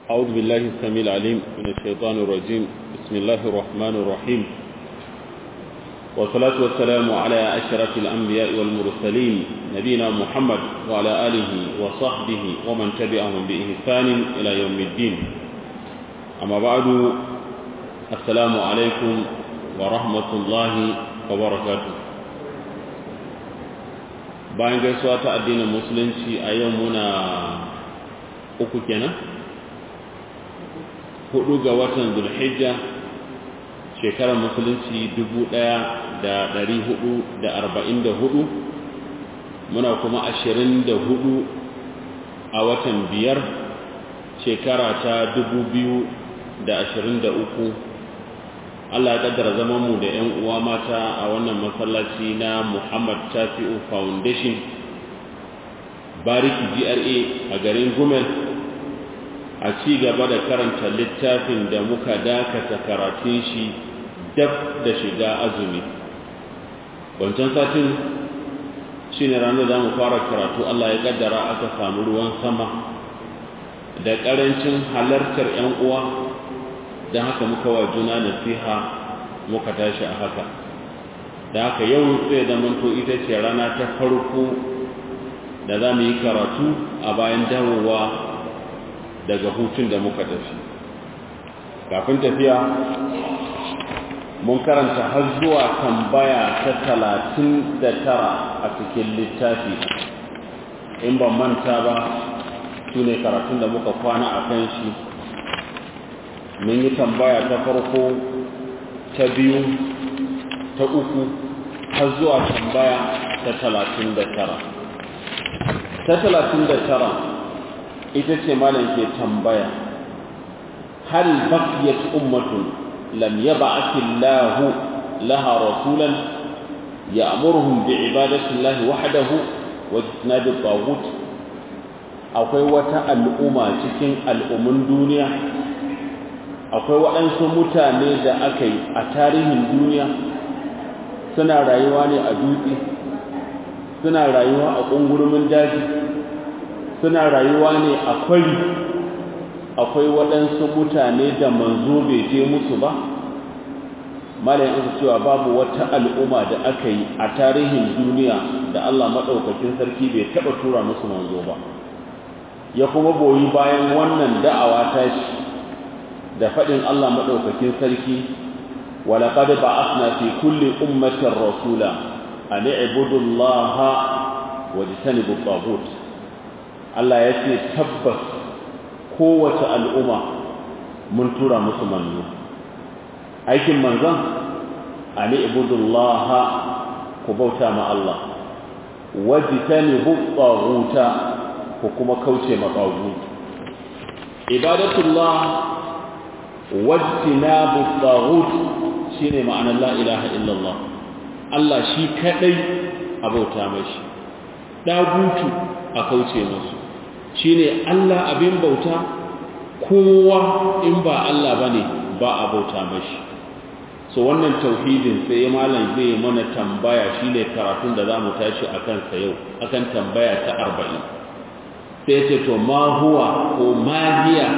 أعوذ بالله السميع العليم من الشيطان الرجيم بسم الله الرحمن الرحيم والصلاة والسلام على أشرف الأنبياء والمرسلين نبينا محمد وعلى آله وصحبه ومن تبعهم بإحسان إلى يوم الدين أما بعد السلام عليكم ورحمة الله وبركاته bayan gaisuwa ta addinin musulunci a yau muna uku kenan hudu ga watan zulhijja shekarar musulunci dubu ɗaya da ɗari hudu da arba'in da hudu muna kuma ashirin da hudu a watan biyar shekara ta dubu biyu da ashirin da uku Allah ya kaddara zaman mu da ƴan uwa mata a wannan masallaci na Muhammad Tafi'u Foundation Bariki GRA a garin Gumel a ci gaba da karanta littafin da muka dakata karatun shi dab da shiga azumi wancan satin shine ranar da mu fara karatu Allah ya kaddara aka samu ruwan sama da karancin halartar ƴan uwa don haka muka wa juna nasiha muka tashi a haka da haka yau zai zamanto ita ce rana ta farko da za mu yi karatu a bayan dawowa daga hutun da muka tafi kafin tafiya mun karanta har zuwa tambaya ta talatin da tara a cikin littafi in ban manta ba su ne karatun da muka kwana a kan shi mun yi tambaya ta farko ta biyu ta uku har zuwa tambaya ta talatin da tara ta talatin da tara ita ce malam ke tambaya hal baqiyat ummatun lam yab'ath Allah laha rasulan ya'muruhum bi'ibadati Allah wahdahu wa ijtinabi at akwai wata al'umma cikin al'ummun duniya akwai waɗansu mutane da aka yi a tarihin duniya suna rayuwa ne a dutse suna rayuwa a ƙungurumin daji suna rayuwa ne a kwari akwai waɗansu mutane da manzo bai je musu ba malayin isa cewa babu wata al'umma da aka yi a tarihin duniya da Allah maɗaukakin sarki bai taɓa tura musu manzo ba ya kuma goyi bayan wannan da'awa ta shi da faɗin Allah maɗaukakin sarki walaƙad ba'athna fi kulli ummatin rasula an i'budu Allah wa jtanibu taghut Allah ya ce tabbas kowace al'umma mun tura musu manzo aikin manzon an i'budu Allah ku bauta ma Allah wa jtanibu taghuta ku kuma kauce ma taghut ibadatullah wajtinabu taghut shine ma'anar la ilaha illallah Allah shi kadai abauta mashi dagutu a kauce musu shine Allah abin bauta kowa in ba Allah bane ba abauta mashi so wannan tauhidin sai malam zai mana tambaya shine karatun da zamu tashi akan sa yau akan tambaya ta 40 sai ce to ma huwa ko ma hiya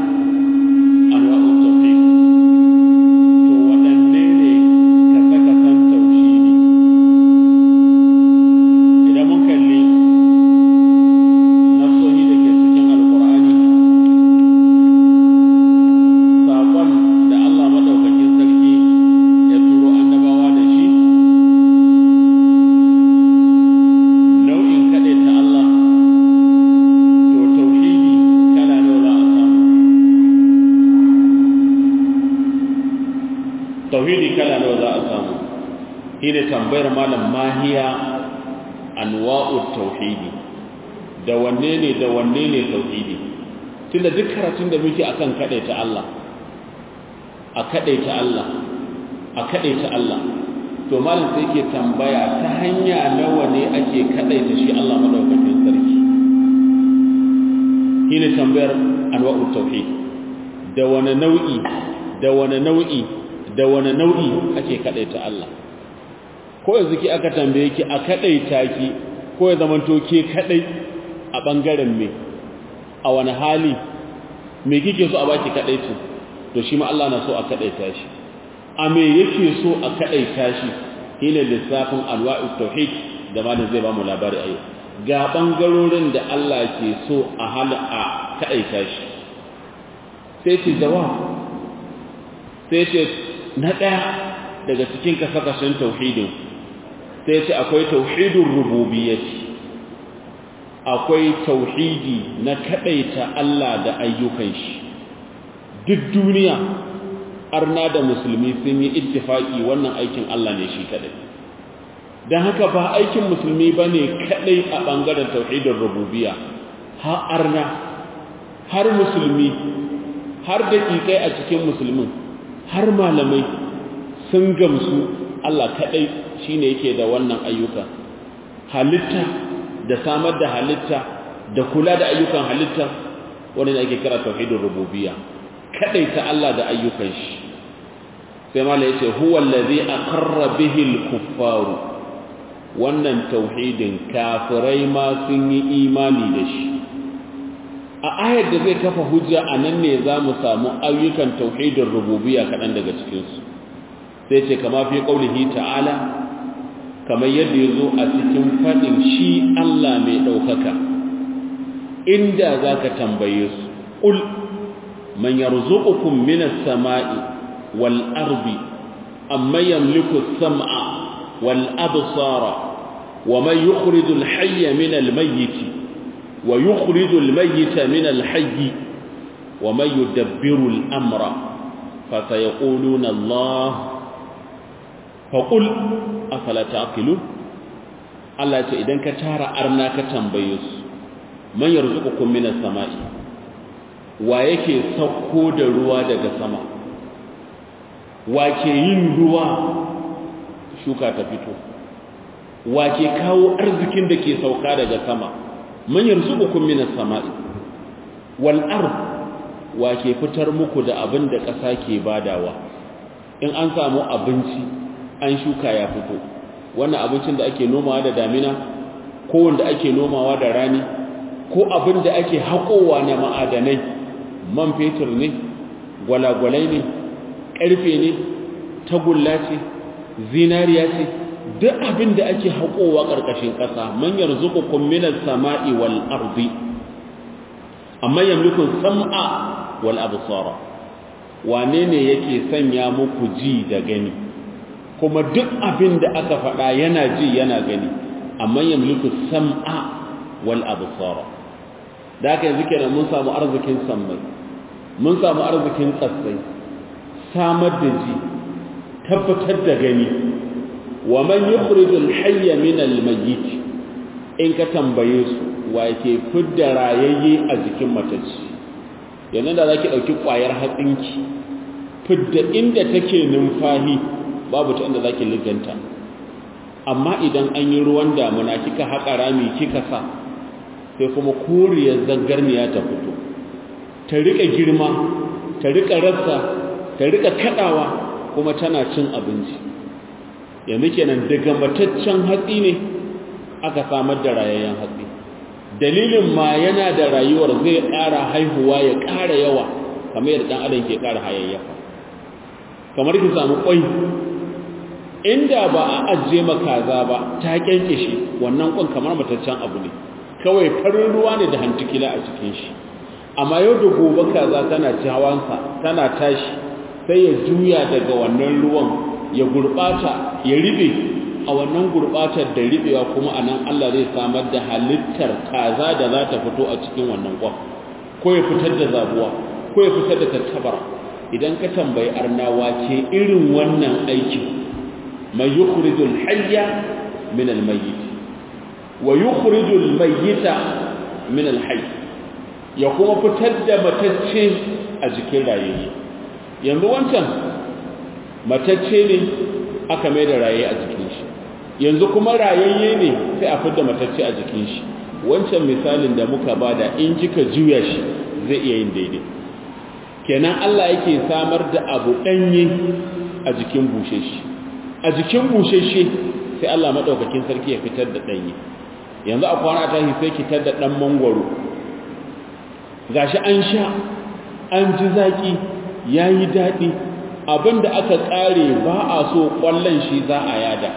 tambayar malam mahiya anwa'ut tauhidi da wanne ne da wanne ne tauhidi tunda duk karatun da muke akan kadaita Allah a kadaita Allah a kadaita Allah to malam sai yake tambaya ta hanya nawa ne ake kadaita shi Allah madaukakin sarki shine tambayar anwa'ut tauhid da wani nau'i da wani nau'i da wani nau'i ake kadaita Allah ko yanzu ki aka tambaye ki a kadaita ki ko ya zamanto ke kadai a bangaren me a wani hali me kike so a baki kadaici to shi ma Allah na so a kadaita shi a me yake so a kadaita shi shine lissafin alwa'ut tauhid da malam zai ba mu labari ayi ga bangarorin da Allah ke so a hala a kadaita shi sai ce jawab sai ce na daya daga cikin kasakashin tauhidin sai ce akwai tauhidin rububiyyati akwai tauhidi na kadaita Allah da ayyukan shi duk duniya arna da musulmi sun yi ittifaki wannan aikin Allah ne shi kadai dan haka ba aikin musulmi bane kadai a bangaren tauhidin rububiyya har arna har musulmi har dakikai a cikin musulmin har malamai sun gamsu Allah kadai shine yake da wannan ayyuka halitta da samar da halitta da kula da ayyukan halitta wanda ake kira tauhidin rububiyya ta Allah da ayyukan shi sai mala yace huwa allazi aqarra bihi al-kuffar wannan tauhidin kafirai ma sun yi imani da shi a ayar da zai kafa hujja anan ne zamu samu ayyukan tauhidin rububiyya kadan daga cikin su sai ce kama fi qaulihi ta'ala kamar yadda yazo a cikin fadin shi Allah mai daukaka inda zaka tambaye su qul من يرزقكم من السماء والأرض أما يملك السمع والأبصار ومن يخرج الحي من الميت ويخرج الميت من الحي ومن يدبر الأمر فسيقولون الله فقل أفلا تعقلون الله يقول إذن كتار أرناك تنبيس من يرزقكم من السماء wa yake sauko da ruwa daga sama wa ke yin ruwa shuka ta fito wa ke kawo arzikin da ke sauka daga sama man yarzuqukum minas sama'i wal ard wa ke fitar muku da abin da ƙasa ke badawa in an samu abinci an shuka ya fito wannan abincin da ake nomawa da damina ko wanda ake nomawa da rani ko abin da ake haƙowa na ma'adanai man fetur ne gwalagwalai ne ƙarfe ne tagulla ce zinariya ce duk abin da ake haƙowa ƙarƙashin ƙasa man yarzuqukum minas sama'i wal ardi amma yamliku sam'a wal absara wane ne yake sanya muku ji da gani kuma duk abin da aka faɗa yana ji yana gani amma yamliku sam'a wal absara da haka yanzu kenan mun samu arzikin sammai mun samu arzikin tsatsai samar da ji tabbatar da gani wa man yukhrijul hayya min al mayyit in ka tambaye su wa ke fidda rayayye a jikin matacci yanzu da zaki dauki kwayar hatsinki fidda inda take numfahi babu ta inda zaki liganta amma idan an yi ruwan damuna kika haƙa rami kika sa sai kuma koriyar zangarniya ta fito ta rika girma ta rika rassa ta rika kadawa kuma tana cin abinci yanzu kenan daga mataccen hatsi ne aka samar da rayayyen hatsi dalilin ma yana da rayuwar zai ƙara haihuwa ya ƙara yawa kamar yadda ɗan adam ke ƙara hayayyafa kamar ki samu ƙwai inda ba a ajiye makaza ba ta kyankyashe wannan ƙwan kamar mataccen abu ne kawai farin ruwa ne da hantukila a cikin shi amma yau da gobe kaza tana ci hawansa tana tashi sai ya juya daga wannan ruwan ya gurbata ya ribe a wannan gurbatar da ribewa kuma anan Allah zai samar da halittar kaza da za ta fito a cikin wannan kwan ko ya fitar da zabuwa ko ya fitar da tattabara idan ka tambayi arnawa ke irin wannan aikin mai yukhrijul hayya min al-mayyit wa yukhrijul mayyita min al-hayy ya kuma fitar da matacce a jikin rayayye yanzu wancan matacce ne aka mai da raye a jikin shi yanzu kuma rayayye ne sai a fitar da matacce a jikin shi wancan misalin da muka bada in kika juya shi zai iya yin daidai kenan Allah yake samar da abu danye a jikin busheshe a jikin busheshe sai Allah madaukakin sarki ya fitar da danye yanzu a kwana tashi sai kitar da dan mangwaro gashi an sha an ji zaki yayi dadi abinda aka kare ba a so kwallon shi za a yada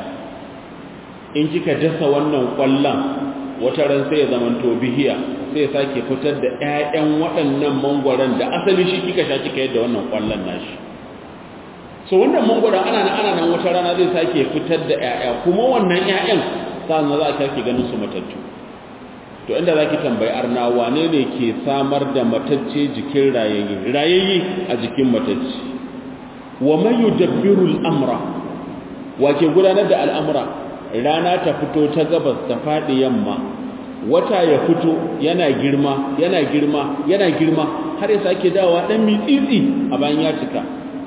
in kika dasa wannan kwallon wata ran sai ya zamanto bihiya sai ya sake fitar da ƴaƴan waɗannan mangwaron da asali shi kika sha kika yadda wannan kwallon nashi so wannan mangwaron ana nan ana nan wata rana zai sake fitar da ƴaƴa kuma wannan ƴaƴan sannan za a kake ganin su matattu to inda zaki tambayi arna wane ne ke samar da matacce jikin rayayye rayayye a jikin matacce wa man yudabbiru al-amra wa ke gudanar da al'amura rana ta fito ta gabas ta faɗi yamma wata ya fito yana girma yana girma yana girma har ya sake dawowa dan mitsitsi a bayan ya cika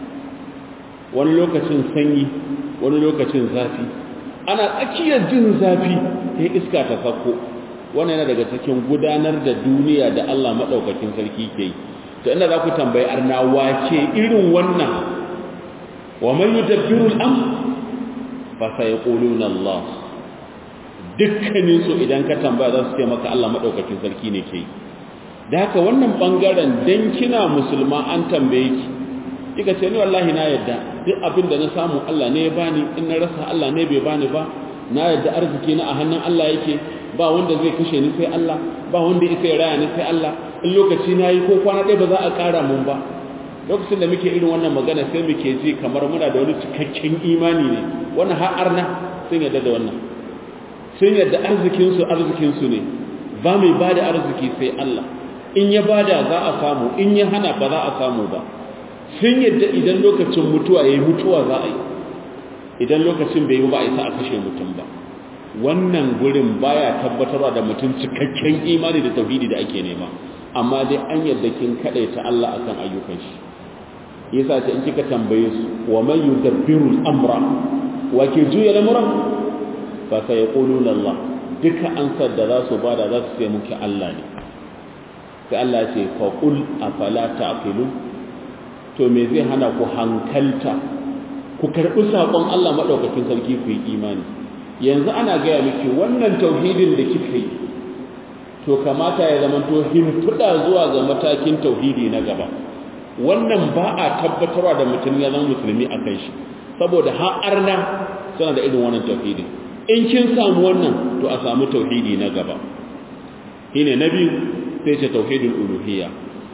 wani lokacin sanyi wani lokacin zafi ana tsakiyar jin zafi sai iska ta sako wannan yana daga cikin gudanar da duniya da Allah madaukakin sarki ke yi to inda za ku tambayi arna wace irin wannan wa man yudabbiru al-amr fa sayquluna Allah dukkanin su idan ka tambaya za su ce maka Allah madaukakin sarki ne ke da haka wannan bangaren dan kina musulma an tambaye ki kika ce ni wallahi na yadda duk abin da na samu Allah ne ya bani in na rasa Allah ne bai bani ba na yadda arziki na a hannun Allah yake ba wanda zai kashe ni sai Allah ba wanda ya sai raya ni sai Allah in lokaci na yi ko kwana ɗaya ba za a ƙara mun ba lokacin da muke irin wannan magana sai muke ji kamar muna da wani cikakken imani ne wannan har arna sun yadda da wannan sun yadda arzikinsu arzikinsu ne ba mai ba da arziki sai Allah in ya bada za a samu in ya hana ba za a samu ba sun yadda idan lokacin mutuwa ya yi mutuwa za a yi idan lokacin bai yi ba a isa a kashe mutum ba wannan gurin baya tabbatarwa da mutum cikakken imani da tauhidi da ake nema amma dai an yadda kin ta Allah akan ayyukan shi yasa ce in kika tambaye su wa man yudabbiru al-amra wa ke juya lamuran fa sayquluna Allah duka ansar da za su bada za su ce muke Allah ne sai Allah ce fa qul afala ta'qilun to me zai hana ku hankalta ku karbi sakon Allah madaukakin sarki ku yi imani yanzu ana gaya miki wannan tauhidin da kika yi to kamata ya zama to himfuda zuwa ga matakin tauhidi na gaba wannan ba a tabbatarwa da mutum ya zama musulmi a kan shi saboda har arna suna da irin wannan tauhidin in kin samu wannan to a samu tauhidi na gaba shine na biyu sai ce tauhidul uluhiyya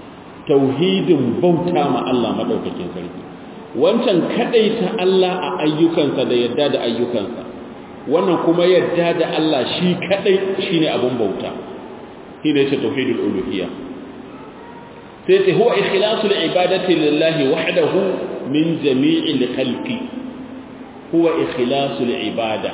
tauhidin bauta ma Allah madaukakin sarki wancan kadaita Allah a ayyukansa da yadda da ayyukansa wannan kuma yadda da Allah shi kadai shine abun bauta shine ce tauhidul uluhiyya sai ce huwa ikhlasul ibadati lillahi wahdahu min jami'il khalqi huwa ikhlasul ibada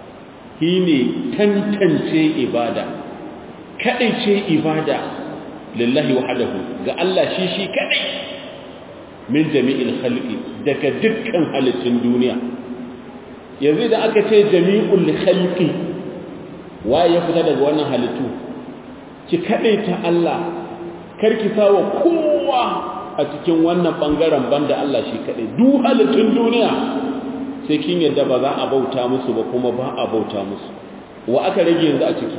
shine tantance ibada kadai ce ibada lillahi wahdahu ga Allah shi shi kadai min jami'il khalqi daga dukkan halittun duniya yanzu da aka ce jami'ul khalqi waye ya fita daga wannan halittu ki kadai ta Allah karki sawa kowa a cikin wannan bangaren banda Allah shi kadai duk halittun duniya sai kin yadda ba za a bauta musu ba kuma ba a bauta musu wa aka rage yanzu a ciki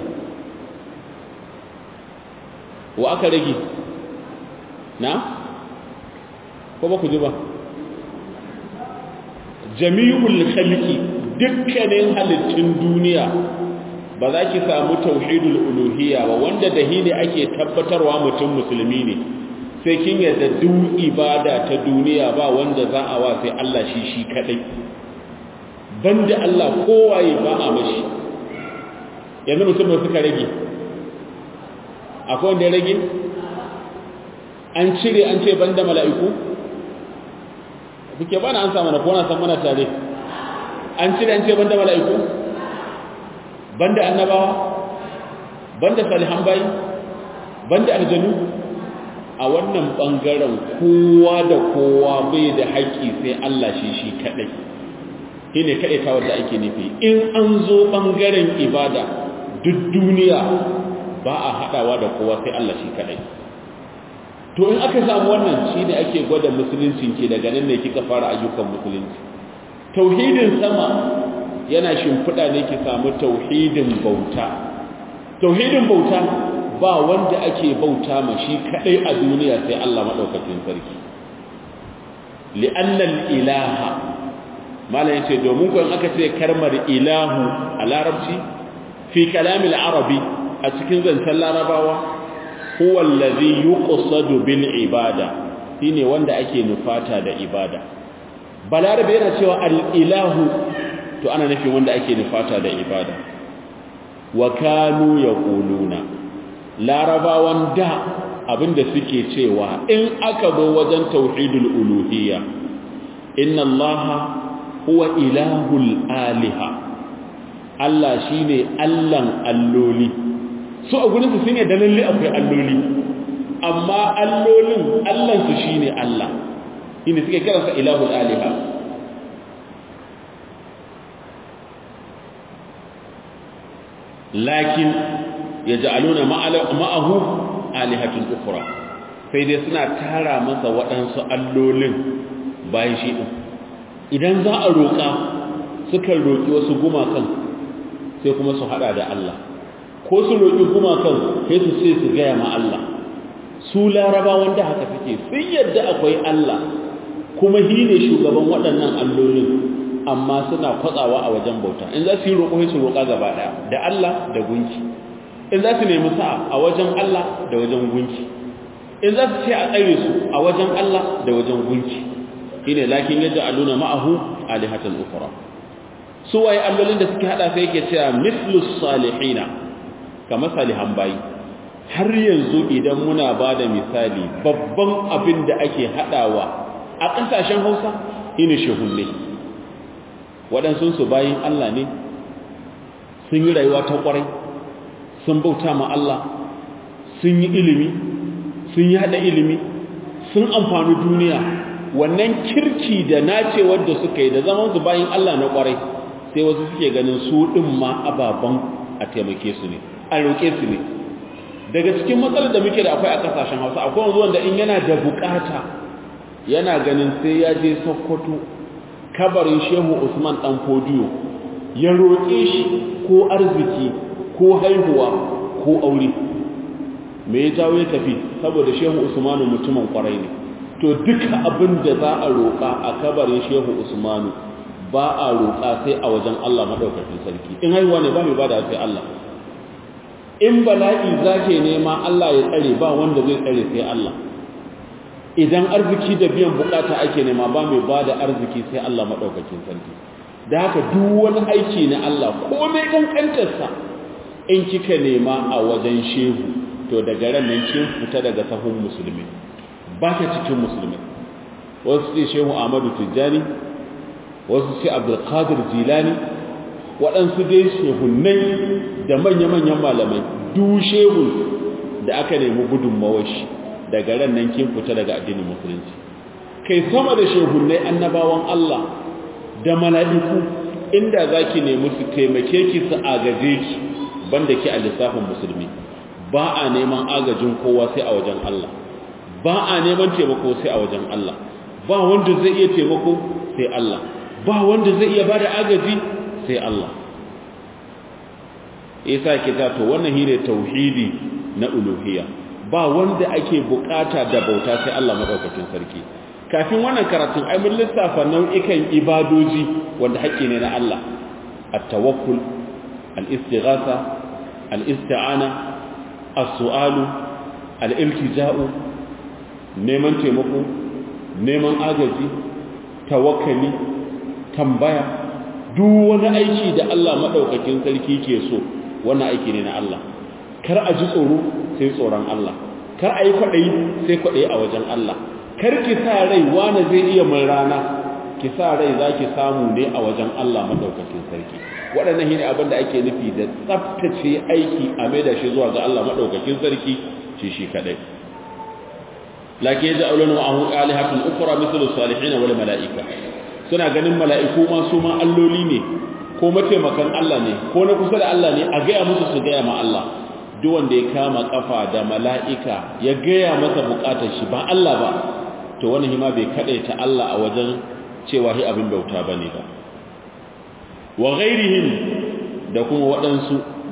wa aka rage na ko ba ku ji ba jami'ul khalqi dukkanin halittun duniya ba za ki samu tauhidul uluhiyya ba wanda da hine ake tabbatarwa mutum musulmi ne sai kin yadda duk ibada ta duniya ba wanda za a wa sai Allah shi shi kadai banda Allah kowaye ba a mashi yanzu mutum da suka rage akwai wanda ya rage an cire an ce banda mala'iku kuke bana an samu na kona san mana tare an cire an ce banda mala'iku banda annabawa banda salihan bayi banda aljanu a wannan bangaren kowa da kowa bai da haƙƙi sai Allah shi shi kadai shine kadai ta wanda ake nufi in an zo bangaren ibada duk duniya ba a hadawa da kowa sai Allah shi kadai to in aka samu wannan shine ake gwada musuluncin ke daga nan ne kika fara ayyukan musulunci tauhidin sama yana shimfiɗa ne ki samu tauhidin bauta tauhidin bauta ba wanda ake bauta ma shi kadai a duniya sai Allah madaukakin sarki li'annal ilaha malam yace domin ko in aka ce karmar ilahu a larabci fi kalamil arabi a cikin zancen larabawa huwa allazi yuqsadu bil ibada shine wanda ake nufata da ibada balarabe yana cewa al ilahu to ana nufin wanda ake nufata da ibada wa kanu yaquluna larabawan da abinda suke cewa in aka zo wajen tauhidul uluhiyya inna allaha huwa ilahul aliha Allah shine allan alloli su a gurin su sun yadda lalle akwai alloli amma allolin allan su shine Allah shine suke kiransa ilahul aliha lakin yaj'aluna ma'ahu alihatun ukhra sai dai suna tara masa waɗansu allolin bayan shi din idan za a roƙa sukan roƙi wasu gumakan sai kuma su hada da Allah ko su roƙi gumakan sai su sai su gaya ma Allah su laraba wanda haka suke sun yadda akwai Allah kuma shi ne shugaban waɗannan allolin amma suna kwatsawa a wajen bauta in za su yi roƙo sai su roƙa gaba ɗaya da Allah da gunki in za su nemi sa'a a wajen Allah da wajen gunki in za su ce a tsare su a wajen Allah da wajen gunki shine lakin yadda aluna ma'ahu alihatan ukhra su waye allolin da suke hada sai yake cewa mislus salihina kamar salihan bayi har yanzu idan muna bada misali babban abin da ake hadawa a kasashen Hausa shine shehunne waɗansu su bayin Allah ne sun yi rayuwa ta kwarai sun bauta ma Allah sun yi ilimi sun yi hada ilimi sun amfani duniya wannan kirki da nacewar da suka yi da zaman su bayan Allah na kwarai sai wasu suke ganin su din ma ababan a taimake su ne a roƙe su ne daga cikin matsalar da muke da akwai a kasashen Hausa akwai wanda wanda in yana da bukata yana ganin sai ya je Sokoto kabarin Shehu Usman dan Fodiyo ya roƙe shi ko arziki ko haihuwa ko aure me ya jawo ya tafi saboda Shehu Usmanu mutumin kwarai ne to duka abin da za a roƙa a kabarin shehu usmanu ba a roƙa sai a wajen Allah maɗaukakin sarki in haihuwa ne ba mai ba da sai Allah in bala'i za ke nema Allah ya tsare ba wanda zai tsare sai Allah idan arziki da biyan bukata ake nema ba mai ba da arziki sai Allah maɗaukakin sarki da haka duk wani aiki na Allah komai ƙanƙantarsa in kika nema a wajen shehu to daga ran nan kin fita daga sahun musulmi ba ta cikin musulmi wasu ce shehu ahmadu tijjani wasu ce abdulkadir jilani waɗansu dai shehunai da manya-manyan malamai du shehun da aka nemi gudunmawar shi daga ran nan kin fita daga addinin musulunci kai sama da shehunai annabawan Allah da mala'iku inda za ki nemi su taimake ki su agaje ki banda ki a lissafin musulmi ba a neman agajin kowa sai a wajen Allah ba a neman taimako sai a wajen Allah ba wanda zai iya taimako sai Allah ba wanda zai iya bada agaji sai Allah isa kita to wannan shine tauhidi na uluhiyya ba wanda ake bukata da bauta sai Allah madaukakin sarki kafin wannan karatun ai mun lissafa nau'ikan ibadoji wanda haƙƙi ne na Allah at-tawakkul al-istighatha al-isti'ana as-su'alu al-iltija'u neman taimako neman agaji tawakkali tambaya duk wani aiki da Allah madaukakin sarki ke so wannan aiki ne na Allah kar a ji tsoro sai tsoron Allah kar a yi kwaɗayi sai kwaɗayi a wajen Allah kar ki sa rai wani zai iya mun rana ki sa rai za ki samu ne a wajen Allah madaukakin sarki waɗannan shi ne abin da ake nufi da tsaftace aiki a mai da shi zuwa ga Allah madaukakin sarki shi shi kaɗai lakin ya ja'aluna ma'ahu alihatun ukra mithlu salihin wal mala'ika suna ganin mala'iku ma su ma alloli ne ko mataimakan Allah ne ko na kusa da Allah ne a gaya musu su gaya ma Allah duk wanda ya kama kafa da mala'ika ya gaya masa bukatar shi ba Allah ba to wani hima bai ta Allah a wajen cewa shi abin bauta bane ba wa ghairihim da kuma waɗansu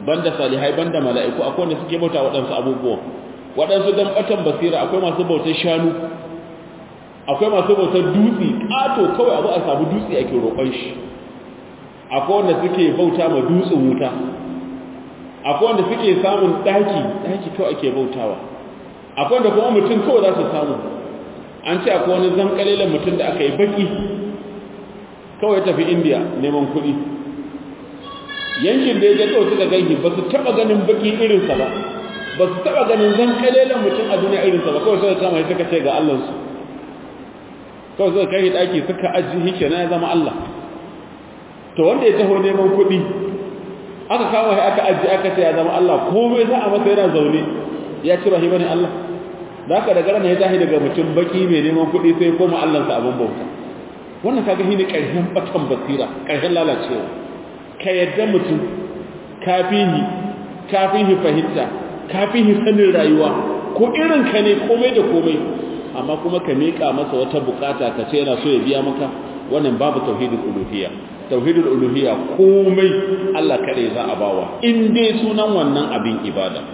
banda salihai banda mala'iku akwai wanda suke bauta waɗansu abubuwan waɗansu dan batan basira akwai masu bautar shanu akwai masu bautar dutse ƙato kawai abu a samu dutse ake roƙon shi akwai wanda suke bauta ma dutsen wuta akwai wanda suke samun ɗaki ɗaki kawai ake bautawa akwai wanda kuma mutum kawai za su samu an ce akwai wani zankalilan mutum da aka yi baki kawai tafi indiya neman kuɗi yankin da ya ga kawai suka ganki ba su taɓa ganin baki irinsa ba ba su taɓa ganin zankalilan mutum a duniya irinsa ba kawai suka kama suka ce ga allansu kawai suka kai ɗaki suka ajiye hike na ya zama allah to wanda ya taho neman kuɗi aka kama shi aka ajiye aka ce ya zama allah komai za a masa yana zaune ya ci rahima ne allah da haka daga ranar ya tashi daga mutum baki mai neman kuɗi sai koma allansa abin bauta wannan kaga shi ne ƙarshen batan basira ƙarshen lalacewa ka yadda mutum kafihi kafihi fahimta kafihi sanin rayuwa ko irin ka ne komai da komai amma kuma ka miƙa masa wata bukata ka ce yana so ya biya maka wannan babu tauhidul uluhiyya tauhidul uluhiyya komai Allah kare za a bawa in dai sunan wannan abin ibada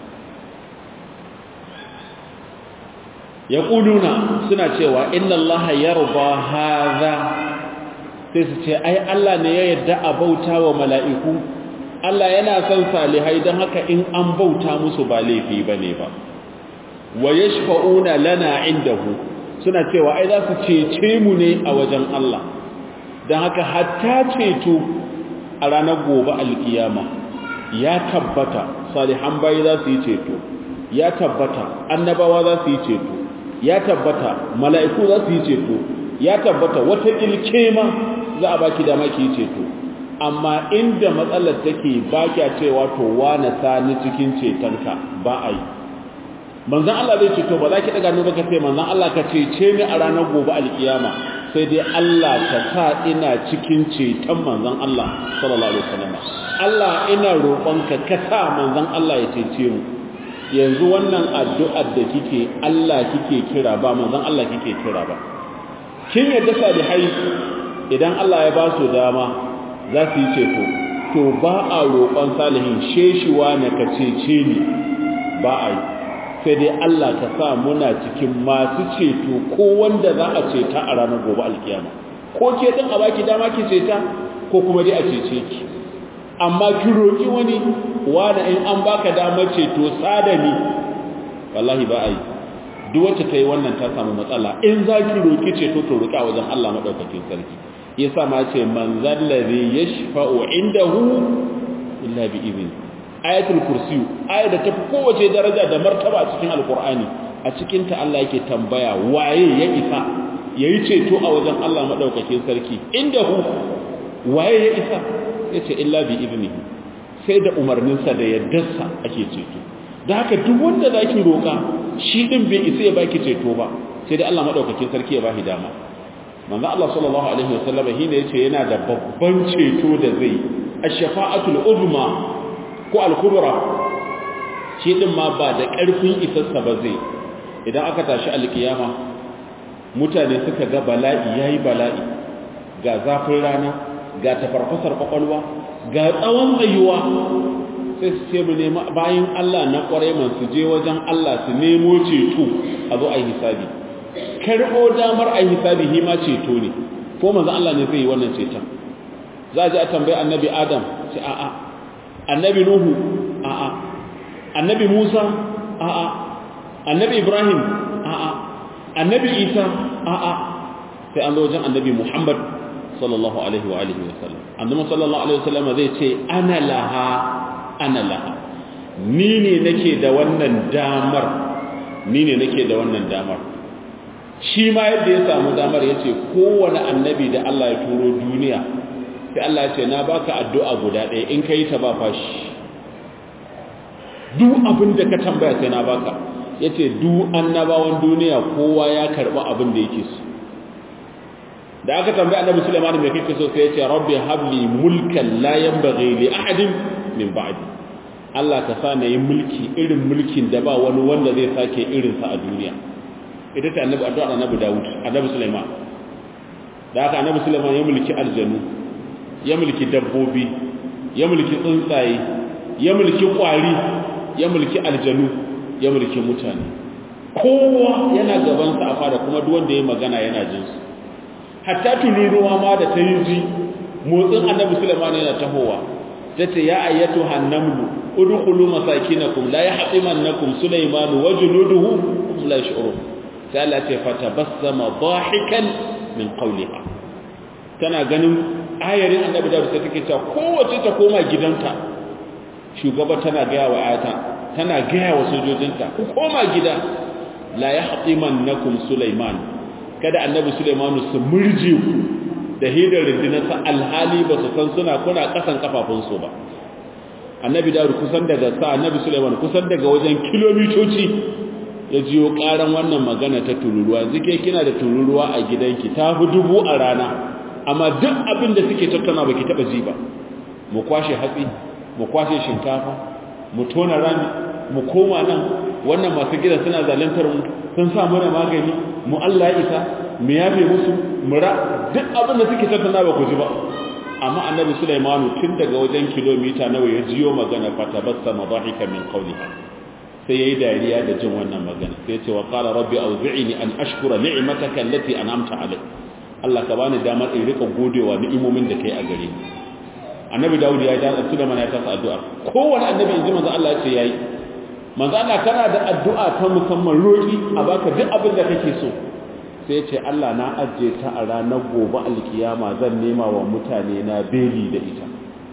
yaquluna suna cewa inna Allah yarda hadha sai su ce ai Allah ne ya yarda a bauta wa mala'iku Allah yana son salihai don haka in an bauta musu ba laifi bane ba wa yashfa'una lana indahu suna cewa ai za su cece mu ne a wajen Allah don haka hatta ceto a ranar gobe alkiyama ya tabbata salihan bayi za su yi ceto ya tabbata annabawa za su yi ceto ya tabbata mala'iku za su yi ceto ya tabbata wata ilkema za a baki dama ki yi ceto amma inda matsalar take baki cewa to wane sani cikin cetonka ba a yi manzan Allah zai ceto ba za ki daga nuna ka ce manzan Allah ka cece ni a ranar gobe alkiyama sai dai Allah ka sa ina cikin ceton manzan Allah sallallahu alaihi wasallam Allah ina roƙonka ka sa manzan Allah ya cece mu yanzu wannan addu'ar da kike Allah kike kira ba manzan Allah kike kira ba kin yadda salihai idan Allah ya ba su dama za su yi ceto to ba a roƙon salihin sheshiwa na ka cece ni ba a yi sai dai Allah ka sa muna cikin masu ceto ko wanda za a ceta a ranar gobe alkiyama ko ke din a baki dama ki ceta ko kuma dai a cece ki amma ki roki wani wanda in an baka damar ceto sadani wallahi ba ai duk wacce ta yi wannan ta samu matsala in za ki roki ceto to roki a wajen Allah madaukakin sarki yasa ma ce man zallazi yashfa'u indahu illa bi idhni ayatul kursiyu aya da tafi kowace daraja da martaba a cikin alkur'ani a cikin ta Allah yake tambaya waye ya isa yayi ceto a wajen Allah madaukakin sarki inda hu waye ya isa yace illa bi idnihi sai da umarninsa da yaddarsa ake ceto da haka duk wanda zaki roka shi din bai isa ya baki ceto ba sai da Allah madaukakin sarki ya bashi dama manzo Allah sallallahu alaihi wasallam shine yace yana da babban ceto da zai ash-shafa'atul uzma ko al-kubra shi din ma ba da ƙarfin isassa ba zai idan aka tashi alkiyama mutane suka ga bala'i yayi bala'i ga zafin rana ga tafarfasar kwakwalwa ga tsawon tsayuwa sai su ce mu nema bayan Allah na ƙwarai man su je wajen Allah su nemo ceto a zo a yi hisabi karɓo damar a yi hisabi hima ceto ne ko manzo Allah ne zai yi wannan ceton za a je a tambayi annabi Adam ce a'a annabi nuhu a'a annabi musa a'a annabi ibrahim a'a annabi isa a'a sai an zo wajen annabi muhammad sallallahu alaihi wa alihi wa sallam annabi sallallahu alaihi wa sallam zai ce ana laha ana laha ni ne nake da wannan damar ni ne nake da wannan damar shi ma yadda ya samu damar ya ce kowane annabi da Allah ya turo duniya sai Allah ya ce na baka addu'a guda ɗaya in ka yi ta ba fashi duk abin da ka tambaya sai na baka ya ce duk annabawan duniya kowa ya karɓi abin da yake so da aka tambaya annabi Sulaiman mai kake so sai ya ce rabbi habli mulkan la yanbaghi li ahadin min ba'di Allah ka sa na yi mulki irin mulkin da ba wani wanda zai sake irinsa a duniya ita ce annabi addu'a annabi Dawud annabi Sulaiman da aka annabi Sulaiman ya mulki aljanu ya mulki dabbobi ya mulki tsuntsaye ya mulki kwari ya mulki aljanu ya mulki mutane kowa yana gabansa a fada kuma duk wanda ya magana yana jin su hatta tururuwa ma da ta yi ji motsin annabi sulaiman yana tahowa tace ya ayyatu hannamlu udkhulu masakinakum la yahtimannakum sulaiman wa junuduhu hum la yash'urun sai Allah ce fatabassama dhahikan min qawliha tana ganin ayarin annabi da sai take cewa kowace ta koma gidanta shugaba tana ga wa ayata tana ga wa sojojinta ku koma gida la yahtimannakum sulaiman kada annabi sulaiman su murje ku da hidar rindinarsa alhali ba su san suna kuna kasan kafafunsu ba annabi dawud kusan daga sa annabi sulaiman kusan daga wajen kilomitoci ya jiyo karan wannan magana ta tururuwa zike kina da tururuwa a gidanki ta fi dubu a rana amma duk abin da suke tattauna baki taba ji ba mu kwashe hatsi mu kwashe shinkafa mu tona rami mu koma nan wannan masu gida suna zalantar mu sun sa mana magani mu Allah ya isa mu yafe musu mura duk abin da suke tattauna ba ku ji ba amma annabi Sulaimanu tun daga wajen kilomita nawa ya jiyo magana fa tabassama dhahika min qawliha sai yayi dariya da jin wannan magana sai ya ce wa qala rabbi awzi'ni an ashkura ni'mataka allati an'amta alayya Allah ka bani damar in rika godewa ni'imomin da kai a gare ni annabi Dawud ya da Sulaiman ya tasa addu'a kowanne annabi inji manzo Allah ya ce yayi manzo Allah kana da addu'a ta musamman roki a baka duk abin da kake so sai ce Allah na ajiye ta a ranar gobe alkiyama zan nema wa mutane na beli da ita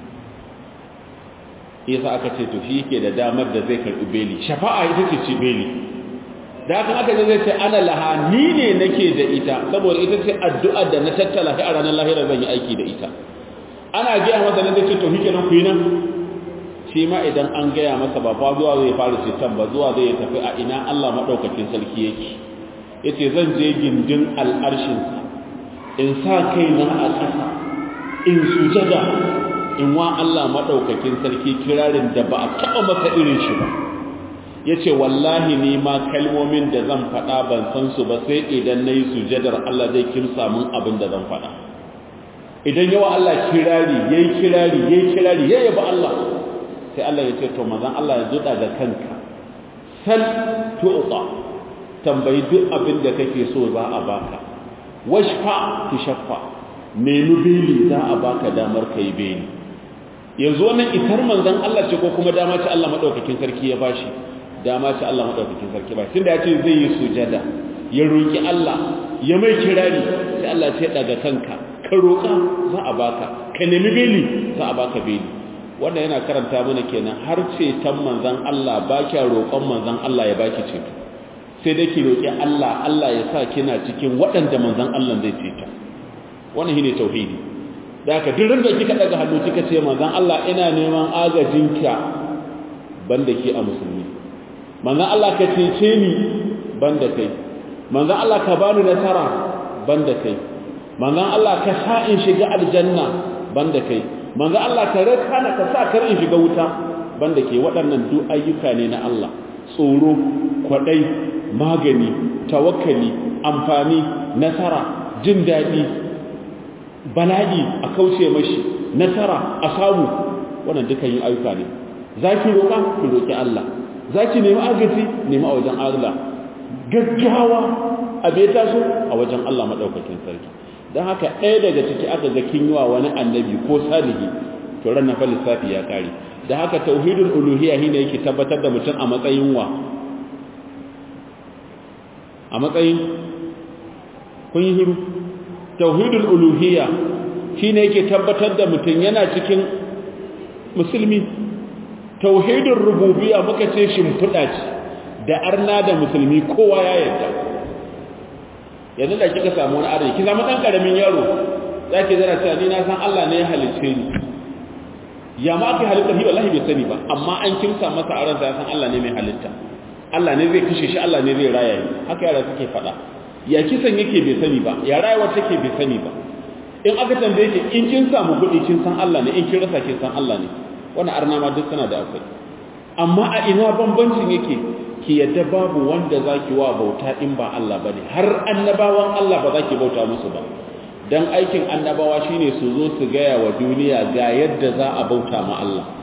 yasa aka ce to shi yake da damar da zai karbi beli shafa'a ita ce ce beli da haka aka zai ce ana laha ni ne nake da ita saboda ita ce addu'a da na tattala a ranar lahira zan yi aiki da ita ana gaya masa nan zai ce to shike nan ku yi nan shi ma idan an gaya masa ba fa zuwa zai fara ce can ba zuwa zai tafi a ina Allah madaukakin sarki yake yace zan je gindin al'arshinsa in sa kaina a ƙasa in sujada in wa Allah maɗaukakin sarki kirarin da ba a taɓa masa irin shi ba yace wallahi ni ma kalmomin da zan faɗa ban san su ba sai idan nayi sujadar Allah zai kimsa min abin da zan faɗa idan yawa Allah kirari yayi kirari yayi kirari yayi ba Allah sai Allah ya ce to manzon Allah ya zuda da kanka sal tu'ta tambayi duk abin da kake so za a baka washfa tushaffa nemi beli za a baka damar kai beli yanzu wannan itar manzon Allah ce ko kuma dama ce Allah madaukakin sarki ya bashi dama ce Allah madaukakin sarki ba tunda ya ce zai yi sujada ya roki Allah ya mai kirari sai Allah ce daga kanka ka roka za a baka ka nemi beli za a baka beli wannan yana karanta mana kenan har ce tan manzon Allah ba kya roƙon manzon Allah ya baki ceto sai dai ki roƙi Allah Allah ya sa kina cikin waɗanda manzon Allah zai ceta wannan shine tauhidi da haka duk da kika daga hannu kika ce manzon Allah ina neman agajinka banda ke a musulmi manzon Allah ka cece ni banda kai manzon Allah ka bani nasara banda kai manzon Allah ka sa in shiga aljanna banda kai manzon Allah ka raka na ka sa kar in shiga wuta banda ke waɗannan duk ayyuka ne na Allah tsoro kwadai magani tawakkali amfani nasara jin daɗi bala'i a kauce mashi nasara a samu wannan dukan yin ayyuka ne za ki roƙa ki roƙi Allah za ki nemi agaji nemi a wajen Allah gaggawa a bai taso a wajen Allah maɗaukakin sarki don haka ɗaya daga ciki aka ga kin yiwa wani annabi ko salihi to ran na fa lissafi ya kare da haka tauhidul uluhiyya shine yake tabbatar da mutum a matsayin wa a matsayin kun yi hiru tauhidul uluhiyya shine yake tabbatar da mutum yana cikin musulmi tauhidul rububiyya muka ce shimfiɗa ce da arna da musulmi kowa ya yarda yanzu da kika samu wani arziki ki samu ɗan ƙaramin yaro za ki zara cewa ni na san Allah ne ya halicce ni ya ma aka halitta shi wallahi bai sani ba amma an kimsa masa a ransa ya san Allah ne mai halitta Allah ne zai kashe shi Allah ne zai raya ni haka yara suke faɗa ya kisan yake bai sani ba ya rayuwar take bai sani ba in aka tambaye ki in kin samu kuɗi kin san Allah ne in kin rasa kin san Allah ne wannan arna ma duk suna da akwai amma a ina bambancin yake ki yadda babu wanda zaki wa bauta in ba Allah bane har annabawan Allah ba zaki bauta musu ba dan aikin annabawa shine su zo su gaya wa duniya ga yadda za a bauta ma Allah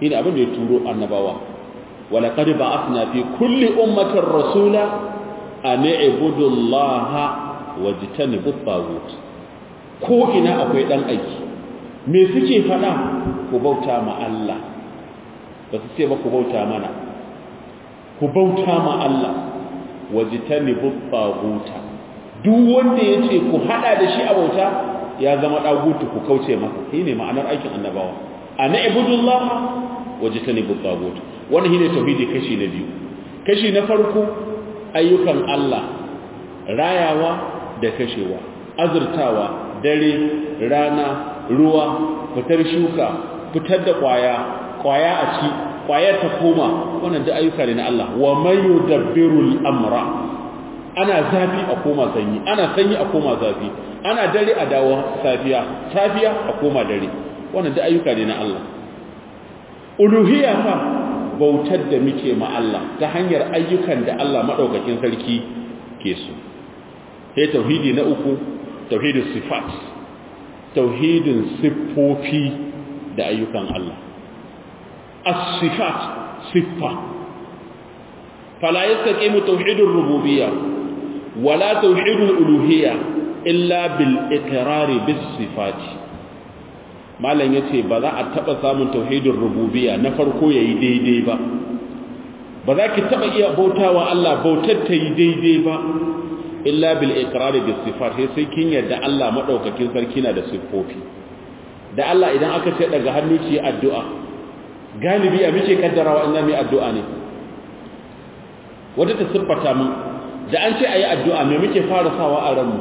ina abin da ya turo annabawa wala qad ba'athna fi kulli ummatin rasula an i'budu allaha wajtanibu at ko ina akwai dan aiki me suke fada ku bauta ma Allah ba su ce ba ku bauta mana ku bauta ma Allah wajtanibu at duk wanda yace ku hada da shi a bauta ya zama dagutu ku kauce masa shine ma'anar aikin annabawa ana ibudullah wajtanibu at wannan shine tauhidi kashi na biyu kashi na farko ayyukan Allah rayawa da kashewa azurtawa dare rana ruwa fitar shuka fitar da kwaya kwaya a ci kwayar ta koma wannan da ayyuka ne na Allah wa man yudabbiru al-amra ana zafi a koma sanyi ana sanyi a koma zafi ana dare a dawo safiya safiya a koma dare wannan da ayyuka ne na Allah uluhiyya fa bautar da muke ma Allah ta hanyar ayyukan da Allah madaukakin sarki ke so sai tauhidi na uku tauhidin sifat tauhidin siffofi da ayyukan Allah as-sifat siffa fala yastaqimu tauhidur rububiyya wala tauhidul uluhiyya illa bil iqrar bis sifat malam yace ba za a taba samun tauhidin rububiyya na farko yayi daidai ba ba za ki taba iya bautawa Allah bautar ta yi daidai ba illa bil iqrar bis sifat sai sai kin yadda Allah madaukakin sarki na da siffofi da Allah idan aka ce daga hannu ki addu'a galibi a muke kaddarawa inna mai addu'a ne wata ta siffata mun da an ce ayi addu'a me muke fara sawa a ranmu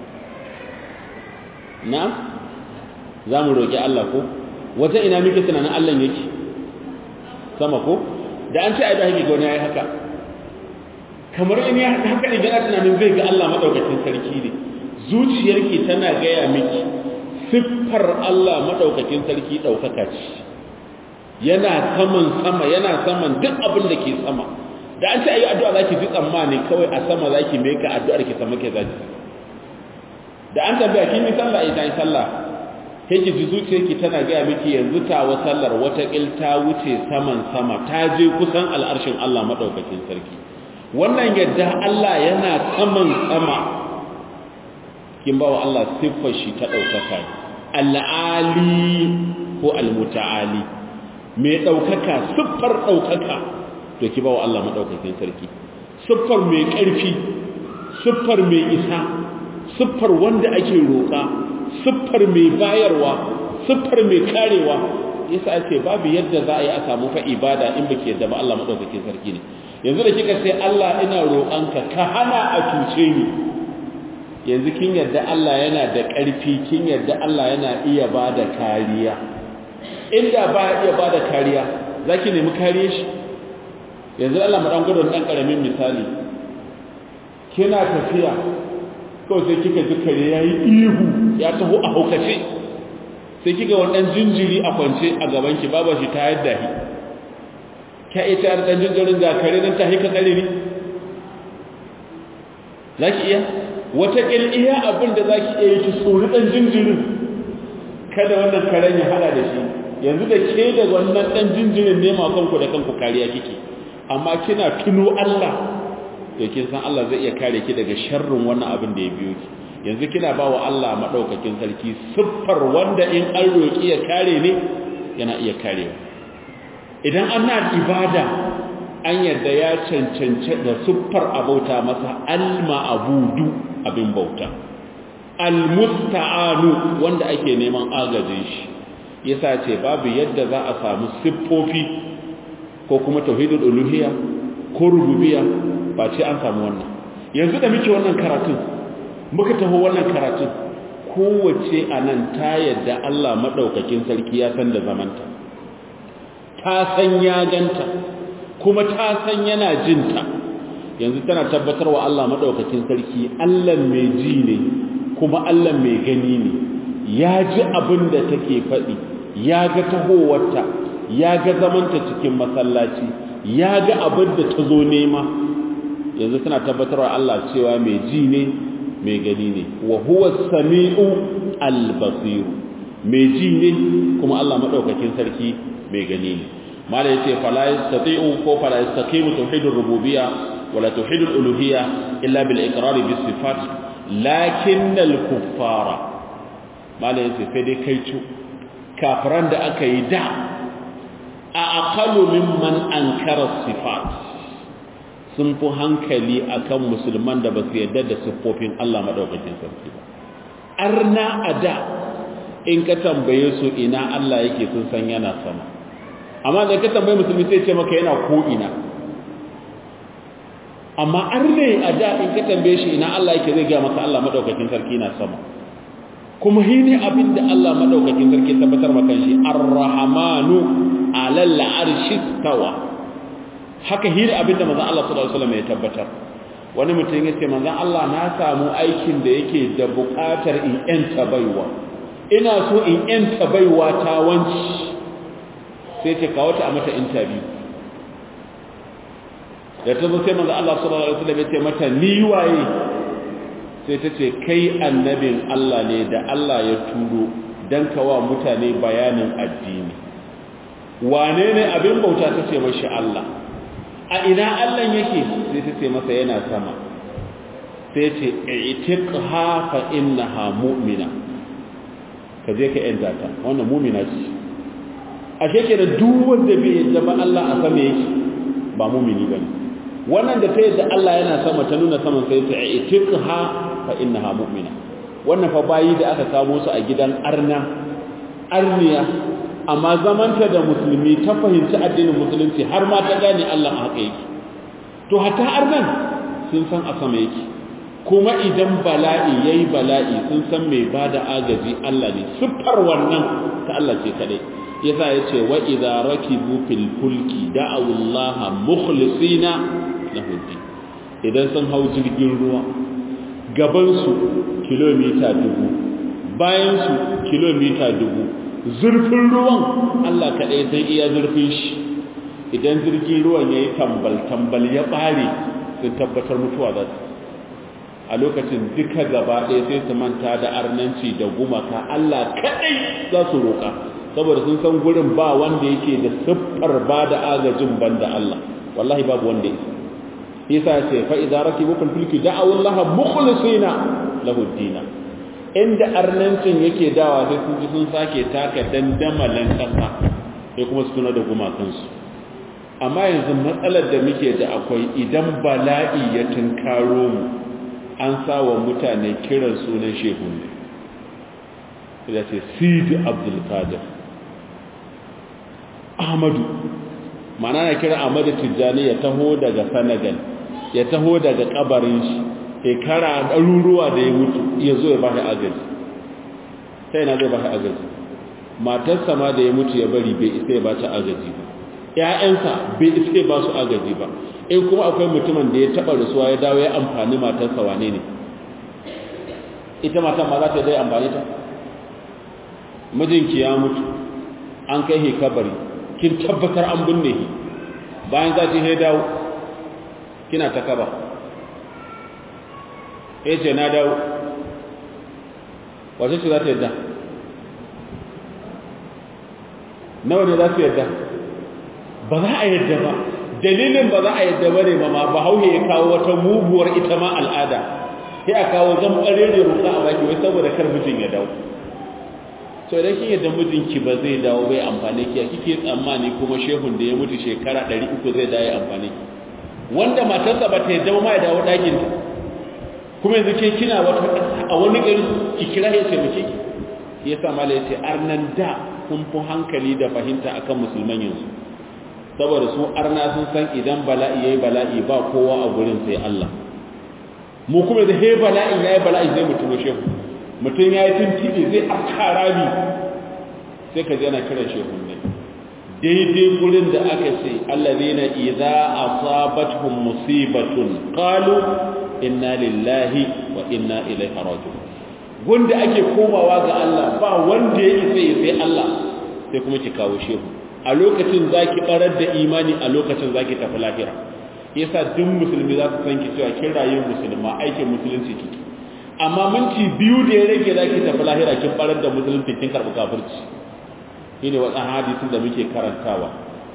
na za mu roƙi Allah ko wata ina muke tunanin Allah yake sama ko da an ce ayi da ga wani yayi haka kamar in ya haka ne gana tunanin zai ga Allah madaukakin sarki ne zuciyarki tana gaya miki siffar Allah madaukakin sarki daukaka ce yana saman sama yana saman duk abin da ke sama da an ce ayi addu'a zaki ji tsammani kawai a sama zaki mai ka addu'ar ki sama ke zaki da an tambaya kin yi sallah ita yi sallah sai ki ji zuciyarki tana gaya miki yanzu tawa sallar wata ta wuce saman sama ta je kusan al'arshin Allah madaukakin sarki wannan yadda Allah yana saman sama kin ba wa Allah siffar shi ta ɗaukaka al'ali ko al-muta'ali mai ɗaukaka siffar ɗaukaka to ki ba wa Allah maɗaukakin sarki siffar mai ƙarfi siffar mai isa siffar wanda ake roƙa siffar mai bayarwa siffar mai karewa yasa ake babu yadda za a yi a samu fa ibada in baki yadda ba Allah maɗaukakin sarki ne yanzu da kika sai Allah ina roƙanka ka hana a cuce ni yanzu kin yadda Allah yana da ƙarfi kin yadda Allah yana iya ba da kariya inda ba iya ba da kariya za ki nemi kariye shi yanzu Allah maɗan gudun ɗan ƙaramin misali kina tafiya kawai sai kika ji kare ya yi ihu ya taho a haukace sai kika wannan jinjiri a kwance a gabanki babu shi ta yadda shi ka iya tayar ɗan jinjirin ga kare nan ta hika tsare ne za ki iya wataƙil iya abin da za ki iya yi ki tsori ɗan jinjirin kada wannan karen ya hada da shi yanzu da ke da wannan ɗan jinjirin nema kanku da kanku kariya kike amma kina tuno Allah to kin san Allah zai iya kare ki daga sharrin wannan abin da ya biyo ki yanzu kina ba wa Allah madaukakin sarki siffar wanda in an roki ya kare ne yana iya karewa idan ana ibada an yadda ya cancance da siffar abauta masa al-ma'budu abin bauta al-musta'anu wanda ake neman agajin shi yasa ce babu yadda za a samu siffofi ko kuma tauhidul uluhiyya ko rububiyya ba ce an samu wannan yanzu da muke wannan karatun muka taho wannan karatun kowace anan ta yadda Allah madaukakin sarki ya san da zamanta ta san ya ganta kuma ta san yana jinta yanzu tana tabbatar wa Allah madaukakin sarki Allah mai ji ne kuma Allah mai gani ne ya ji abin da take faɗi ya ga tahowarta ya ga zamanta cikin masallaci ya ga abin da ta zo nema yanzu tana tabbatar wa Allah cewa mai ji ne mai gani ne wa huwa sami'u al-basir mai ji ne kuma Allah madaukakin sarki mai gani ne mala yace fala yastati'u ko fala yastaqimu tauhidur rububiyya wala tauhidul uluhiyya illa bil iqrar bis sifat lakin al kuffara mala yace sai dai kai cu kafiran da aka yi da a aqalu mimman ankara sifat sun fi hankali akan musulman da ba su yarda da siffofin Allah madaukakin sarki ba arna a da in ka tambaye su ina Allah yake sun san yana sama amma da ka tambaye musulmi sai ce maka yana ko ina amma arne a da in ka tambaye shi ina Allah yake zai ga maka Allah madaukakin sarki na sama kuma shi ne abin da Allah madaukakin sarki tabbatar maka shi ar-rahmanu alal arshi tawa haka hira abin da manzon Allah sallallahu alaihi wasallam ya tabbatar wani mutum yace manzon Allah na samu aikin da yake da buƙatar in yanta baiwa ina so in yanta baiwa ta wanci sai ce kawo ta a mata interview da ta zo sai manzo Allah sallallahu alaihi wasallam ya ce mata ni waye sai ta ce kai annabin Allah ne da Allah ya turo dan kawa mutane bayanin addini wane ne abin bauta ta ce mashi Allah a ina Allah yake sai ta ce masa yana sama sai ce itiqha fa innaha mu'mina ka je ka yanta ta wannan mu'mina ce ashe kenan duk wanda bai yadda ba Allah a sama yake ba mu'mini bane wannan da ta yadda Allah yana sama ta nuna saman sai ta itiqha fa innaha mu'mina wannan fa bayi da aka kamo su a gidan arna arniya amma zamanta da musulmi ta fahimci addinin musulunci har ma ta gane Allah a haka yake to hatta arnan sun san a sama yake kuma idan bala'i yayi bala'i sun san mai bada agaji Allah ne siffar wannan ta Allah ce kadai yasa yace wa idza rakibu fil fulki da'u Allah mukhlisina lahu idan sun hau jirgin ruwa gaban su kilomita dubu bayan su kilomita dubu zurfin ruwan Allah kadai sai iya zurfin shi idan jirgin ruwan yayi tambal tambal ya bare sun tabbatar mutuwa za su a lokacin duka gaba ɗaya sai su manta da arnanci da gumaka Allah kaɗai za su roƙa saboda sun san gurin ba wanda yake da siffar ba da agajin banda Allah wallahi babu wanda yake yasa ya ce fa idza rakibu fil fulki da'aw Allah mukhlisina lahu dina inda arnancin yake dawa sai sun ji sun sake taka dandamalan kasa sai kuma su tuna da gumakansu amma yanzu matsalar da muke da akwai idan bala'i ya tunkaro mu an sawa mutane kiran sunan shehun ne da ce sidi abdulkadir ahmadu mana na kira ahmadu tijjani ya taho daga senegal ya taho daga kabarin shi shekara ɗaruruwa da ya mutu ya zo ya bashi agaji sai na zai bashi agaji matarsa ma da ya mutu ya bari bai isa ya ba ta agaji ba ‘ya'yansa bai isa ba su agaji ba in kuma akwai mutumin da ya taɓa rasuwa ya dawo ya amfani matarsa wane ne ita matan ma za ta dai amfani ta mijinki ya mutu an kai he kabari kin tabbatar an binne shi bayan za ta dawo kina ta kaba ya ce na dawo wace ce za ta yadda nawa ne za su yadda ba za a yadda ba dalilin ba za a yadda ba ne ba ma ba hauhe ya kawo wata muguwar ita ma al'ada sai a kawo zan ƙarere ruka a baki wai saboda kar mijin ya dawo so idan kin yadda mijinki ba zai dawo bai amfani ki kike tsammani kuma shehun da ya mutu shekara 300 zai dawo ya amfani ki wanda matarsa ba ta yadda ma ya dawo ɗakin ta kuma yanzu ke kina wata a wani gari ki kira ya taimake ki yasa mala yace arnan da sun fi hankali da fahimta akan musulman yanzu saboda su arna sun san idan bala'i yayi bala'i ba kowa a gurin sai Allah mu kuma da he bala'i yayi bala'i zai mutum shehu mutum yayi tintibe zai akara ni sai ka ji ana kiran shehu ne daidai gurin da aka ce allazina idza asabatuhum musibatun qalu inna lillahi wa inna ilaihi raji'un gunda ake komawa ga Allah ba wanda yake sai sai Allah sai kuma ki kawo shehu a lokacin zaki barar da imani a lokacin zaki tafi lahira yasa duk musulmi za su san ki cewa kin rayu musulma aikin musulunci kike amma minti biyu da ya rage zaki tafi lahira kin barar da musulunci kin karbi kafirci shine wannan hadisin da muke karantawa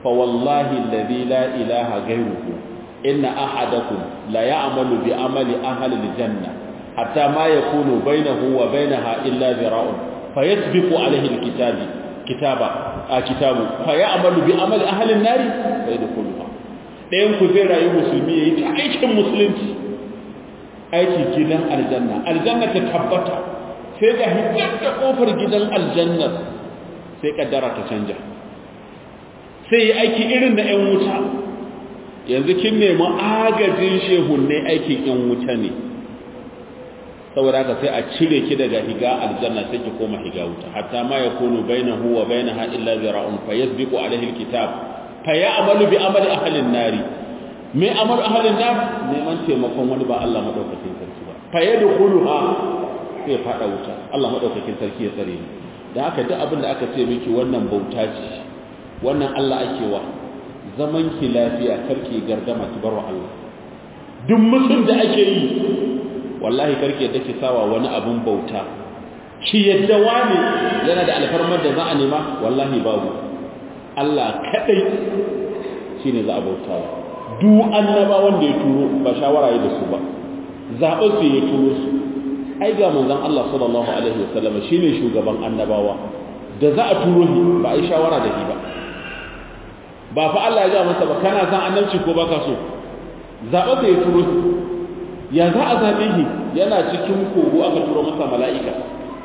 fa wallahi alladhi la ilaha ghayruhu inna ahadakum la ya'malu bi amali ahli aljanna hatta ma yakunu bainahu wa bainaha illa zira'un fayasbiqu alayhi alkitabi kitaba a kitabu fayamalu bi amali ahli an-nari fayadkhuluha dayan ku zai rayu musulmi yayi ta aikin musulunci aiki gidan aljanna aljanna ta tabbata sai ga hijjar da kofar gidan aljanna sai kaddara ta canja sai aiki irin na 'yan wuta yanzu kin nemi agajin shehunne aikin 'yan wuta ne saboda haka sai a cire ki daga higa aljanna sai ki koma higa wuta hatta ma yakunu bainahu wa bainaha illa zira'un fayasbiqu alayhi alkitab fayamalu bi amali ahli an-nari me amal ahli an-nar neman taimakon wani ba Allah madaukakin sarki ba fayadkhuluha sai fada wuta Allah madaukakin sarki ya tsare ni dan haka duk abin da aka ce miki wannan bauta ce wannan Allah ake wa zaman ki lafiya karki gardama ki barwa Allah duk musun da ake yi wallahi karki yadda ki sawa wani abun bauta ki yadda wani yana da alfarmar da za a nema wallahi babu Allah kadai shine za a bautawa duk annaba wanda ya turo ba shawara yi da su ba zaɓar su ya turo su ai ga manzon Allah sallallahu alaihi wasallam shine shugaban annabawa da za a turo shi ba ai shawara da shi ba ba fa Allah ya ga masa ba kana san annabci ko baka so zaɓar da ya turo shi ya za a zaɓe shi yana cikin kogo aka turo masa mala'ika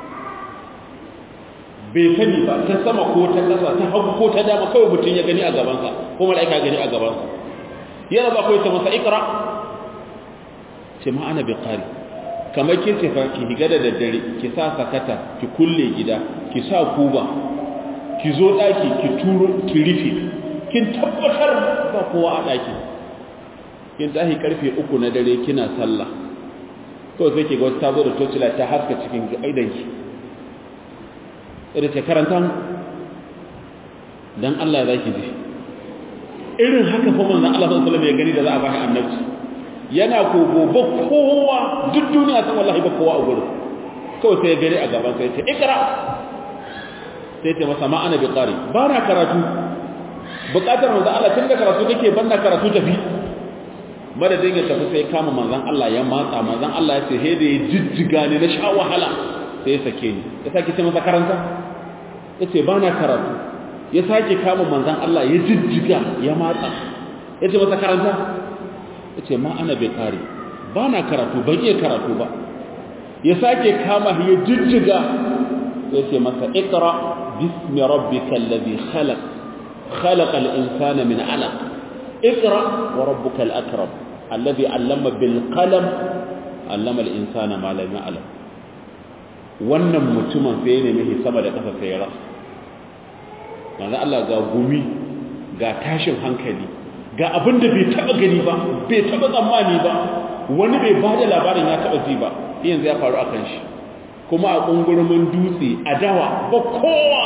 bai sani ba ta sama ko ta ƙasa ta hagu ko ta dama kawai mutum ya gani a gabansa ko mala'ika gani a gabansa yana ba kawai ta masa ikra ce ma ana biqari kamar ke ce fa ki higa da daddare ki sa sakata ki kulle gida ki sa kuba ki zo ɗaki ki turo ki rufe kin tabbatar ba kowa a ɗaki kin tashi karfe uku na dare kina sallah to sai ke ga wata tazo da tocila ta haska cikin aidanki irin ce karanta dan Allah za ki ji irin haka fa manzon Allah sallallahu alaihi wasallam ya gani da za a bashi annabci yana ko gobe kowa duk duniya san wallahi ba kowa a gurin kawai sai ya gani a gaban sai ya ce ikra sai ce masa ma ana bi qari ba na karatu bukatar manzon Allah tun da karatu kake ban na karatu tafi madadin ya tafi sai kama manzan Allah ya matsa manzan Allah ya ce he da ya jijjiga ne na sha wahala sai ya sake ni ya sake ce masa karanta ya ce ba na karatu ya sake kama manzan Allah ya jijjiga ya matsa ya ce masa karanta ya ce ma ana bai kare ba na karatu ban iya karatu ba ya sake kama ya jijjiga ya ce masa ikra bismi rabbika alladhi khalaq خلق الإنسان من علق اقرأ وربك الأكرم الذي علم بالقلم علم الإنسان ما لم يعلم wannan mutumin sai ne mai sama da ƙasa sai rasa manzo Allah ga gumi ga tashin hankali ga abin da bai taba gani ba bai taba tsammani ba wani bai bada labarin ya taba ji ba yanzu ya faru akan shi kuma a kungurumin dutse a dawa ba kowa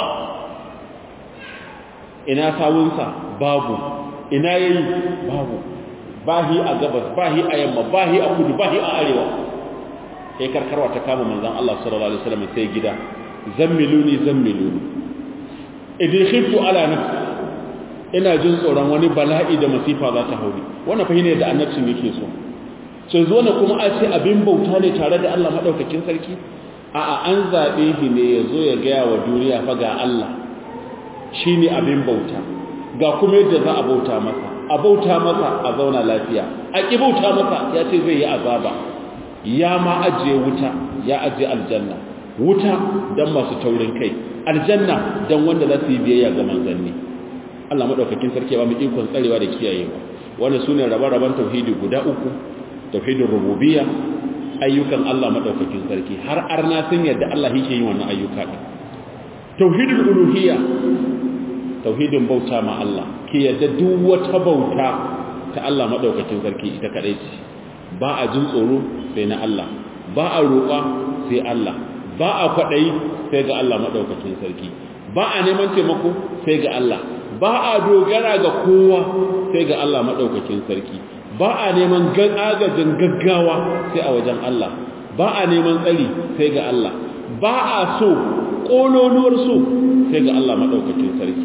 ina sawunsa babu ina yayi babu bahi a gabas bahi a yamma bahi a kudu bahi a arewa sai karkarwa ta kama manzon Allah sallallahu alaihi wasallam sai gida zammiluni zammiluni idan khiftu ala nafsi ina jin tsoron wani bala'i da masifa za ta hauri wannan fa ne da annabcin yake so sai zo ne kuma a ce abin bauta ne tare da Allah madaukakin sarki a'a an zabe shi ne yazo ya ga wa duniya fa ga Allah shi ne abin bauta ga kuma yadda za a bauta masa a bauta masa a zauna lafiya a ƙi bauta masa ya ce zai yi azaba ya ma ajiye wuta ya ajiye aljanna wuta don masu taurin kai aljanna don wanda za su yi biyayya ga manzanni Allah maɗaukakin sarki ba mu ikon tsarewa da kiyayewa wannan su ne rabe-raben tauhidi guda uku tauhidin rububiyya ayyukan Allah maɗaukakin sarki har arna sun yadda Allah yake yin wannan ayyuka ɗin tauhidul uluhiyya tauhidin bauta ma Allah ki yadda duk wata bauta ta Allah madaukakin sarki ita kadai ce ba a jin tsoro sai na Allah ba a roƙa sai Allah ba a kwaɗayi sai ga Allah madaukakin sarki ba a neman taimako sai ga Allah ba a dogara ga kowa sai ga Allah madaukakin sarki ba a neman agajin gaggawa sai a wajen Allah ba a neman tsari sai ga Allah ba a so ƙololuwar so sai ga Allah maɗaukakin sarki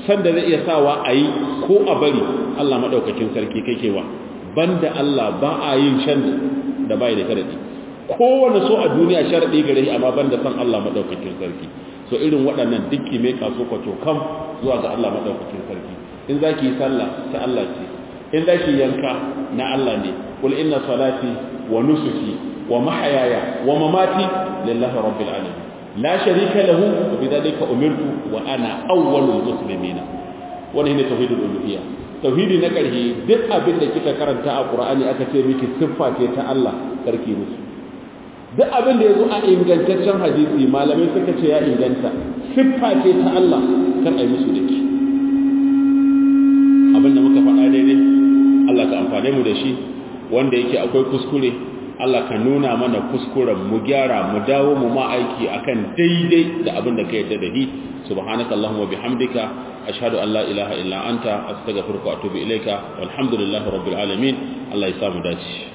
san da zai iya sawa a yi ko a bari Allah maɗaukakin sarki kake wa banda Allah ba a yin shan da bai da sharaɗi kowane so a duniya sharaɗi gare shi amma banda san Allah maɗaukakin sarki so irin waɗannan dukki mai kaso kwato kam zuwa ga Allah maɗaukakin sarki in za ki yi sallah ta Allah ce in za ki yanka na Allah ne kul inna salati wa nusuki wa mahayaya wa mamati lillahi rabbil alamin la sharika lahu wa bidhalika umirtu wa ana awwalul muslimin wannan ne tauhidul uluhiyya tauhidi na ƙarshe duk abin da kika karanta a Qur'ani aka ce miki siffa ce ta Allah karki musu duk abin da yazo a ingantaccen hadisi malamai suka ce ya inganta siffa ce ta Allah kar ai musu dake abin da muka faɗa daidai Allah ka amfane mu da shi wanda yake akwai kuskure Allah ka nuna mana kuskuren mu gyara mu dawo mu ma aiki akan daidai da abin da ka yadda da hi subhanaka allahumma bihamdika ashhadu an la ilaha illa anta astaghfiruka wa atubu ilaika walhamdulillahi rabbil alamin Allah ya samu dace